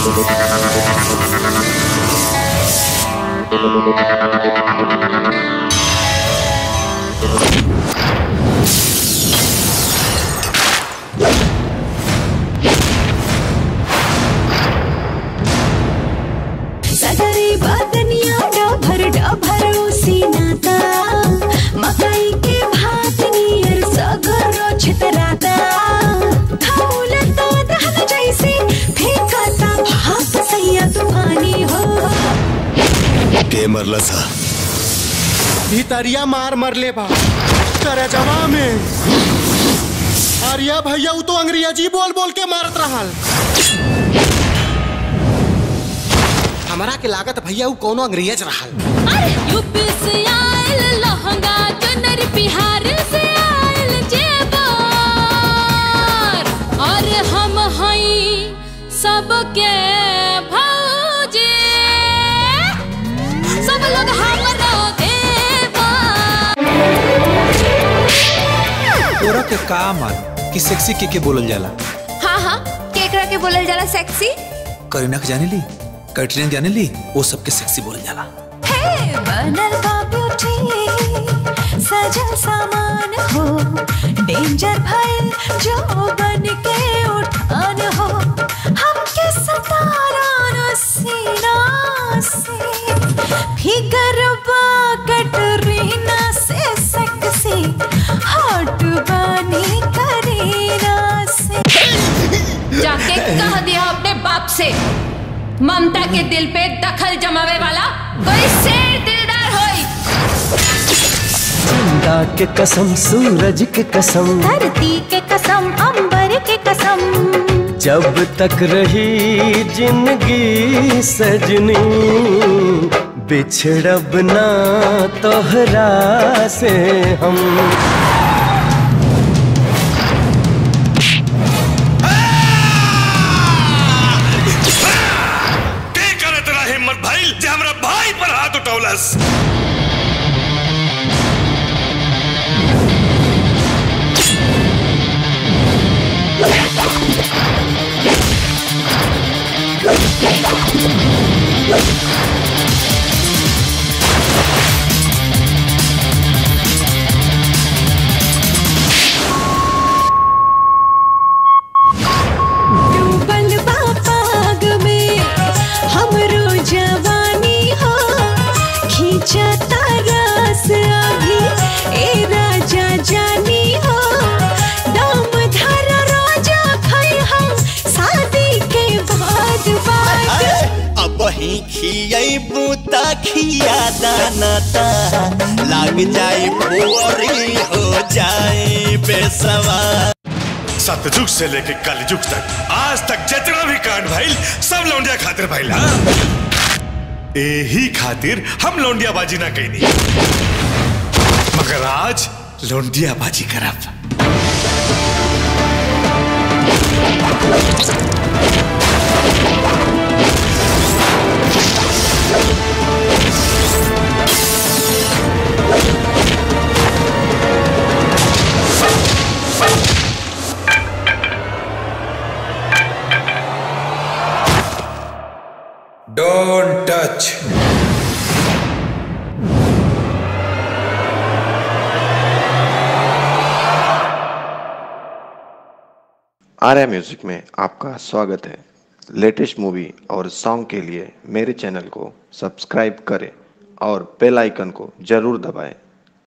सदरी बदनिया डभर डभर उसी नाता मकई के भात नियर सगरो छितराता खौल तो दहल जैसे फेंकता भाप सैया तूफानी हो के मरला सा भितरिया मार मरले बा करजवा में आर्या भैया उ तो अंग्रेजी बोल बोल के मारत रहल हमरा के लागत भैया उ कोनो अंग्रेज रहल अरे यूपी से आयल लहंगा चुनर बिहार से आयल जेबर और हम हई सबके भौजी सब लोग हमरो देवा तोरा के का मान कि सेक्सी के के बोलल जाला हाँ हाँ केकरा के बोलल जाला सेक्सी करीना के जाने ली कैटरीना के जाने ली वो सबके सेक्सी बोलल जाला हे बनल बा ब्यूटी सजल सामान हो डेंजर भइल जो बन के उठान हो हमके सतारा न सीना से फिगर बा कटरीना से सेक्सी हॉट बनी करीना से जाके कह दिया अपने बाप से ममता के दिल पे दखल जमावे वाला कोई शेर दिलदार होई चंदा के कसम सूरज के कसम धरती के कसम अंबर के कसम जब तक रही जिंदगी सजनी बिछड़ब ना तोहरा से हम के करे तेरा हिम्मत भाई जे हमरा भाई पर हाथ उठौलस डूबल बा पाग में हमरो जवानी हो खींचता रस अभी ए राजा जानी हो दम धर राजा खई हम शादी के बाद बाद अब ही खियाई बूता खिया दाना ता लाग जाए बोरी हो जाए बेसवा सतयुग से लेके कलयुग तक आज तक जितना भी कांड भइल सब लौंडिया खातिर भइल हा यही खातिर हम लौंडिया बाजी ना कहनी मगर आज लौंडिया बाजी करब डोंट टच आर्या म्यूजिक में आपका स्वागत है लेटेस्ट मूवी और सॉन्ग के लिए मेरे चैनल को सब्सक्राइब करें और बेल आइकन को जरूर दबाएं